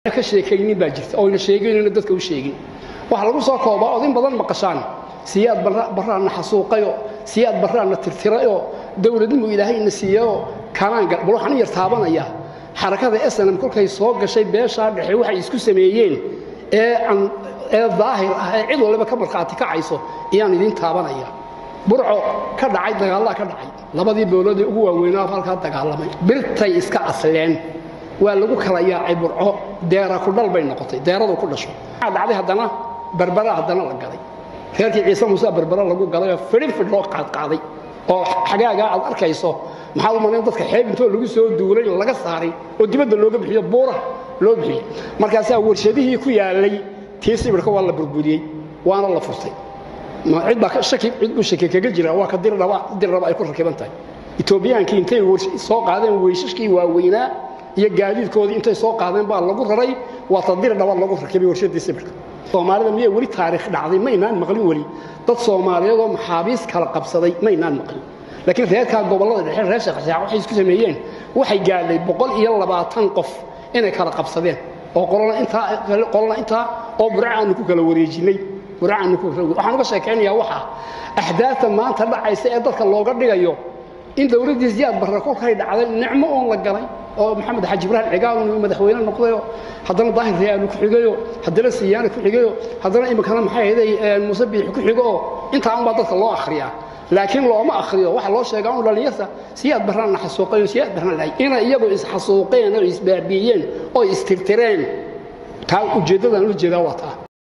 ka sheekaynin baa jirta oyna sheegaynina dadka u sheegin waxaa lagu soo koobaa odin badan maqashaan siyaad barraana xasuuqayoo siyaad barraana tirtirayoo dowladnimu ilaahayna siiyeyoo kanaan bal waxaan u yar taabanayaa xarakada snm kolkay soo gashay beeshaa dhexe waxay isku sameeyeen ee ee daahir ah ee cid waliba ka markhaati kacayso ayaan idiin taabanaya burco ka dhacay dagaallaa ka dhacay labadii booloodee ugu waaweynaa halkaa dagaalamay birtay iska asleen waa lagu kala yaacay burco deera ku dhal bay noqotay deeradu ku dhasho waxaa dhacday haddana berbera haddana la galay reerkii ciise muuse berbera lagu galay oo fidhin fidh loo qaadqaaday oo xagaagaa aad arkayso maxaad u malayn dadka xeeb intoo lagu soo duulay laga saaray oo dibadda looga bixiyo buura loo bixiyey markaasaa warshadihii ku yaalay tii sibirka waa la burburiyey waana la furtay cid baa shaki cid buu shaki kaga jira waa ka dirdhaba dirdhaba ay ku rakiban tahay etoobiyaankii intay soo qaadeen weysashkii waaweynaa iyo gaadiidkoodii intay soo qaadeen baa lagu raray waa ta dirdhaba lagu rakibay warshadii sibirka soomaalida miyay weli taariikh dhacday maynaan maqlin weli dad soomaaliyeedoo maxaabiis kala qabsaday maynaan maqlin laakiin reerkaa gobollada dhexe reer sheekhasaaq waxay isku sameeyeen waxay gaadhay boqol iyo labaatan qof inay kala qabsadeen oo qolona intaa qolona intaa oo burca aanu ku kala wareejinay burca aanu ku kala waxaan uga sheekaynayaa waxa ahdaafta maanta dhacaysa ee dadka looga dhigayo in dowladdii siyaad barre kolkay dhacday nicmo oon la galay oo maxamed xaji ibraahim cigaal uu madaxweyne noqdayo haddana daahir rayaanu ku xigayo haddana siyaana ku xigayo haddana iminkana maxay ahaday muuse biixi ku xigo oo intaa unbaa dadka loo akhriyaa laakiin looma akhriyo waxa loo sheegaa un dhallinyarta siyaad barraanna xasuuqayo siyaad barraan lahay inay iyagu isxasuuqeen oo isbaabi'iyeen oo istirtireen taa ujeeddadan la jeedaa waa taa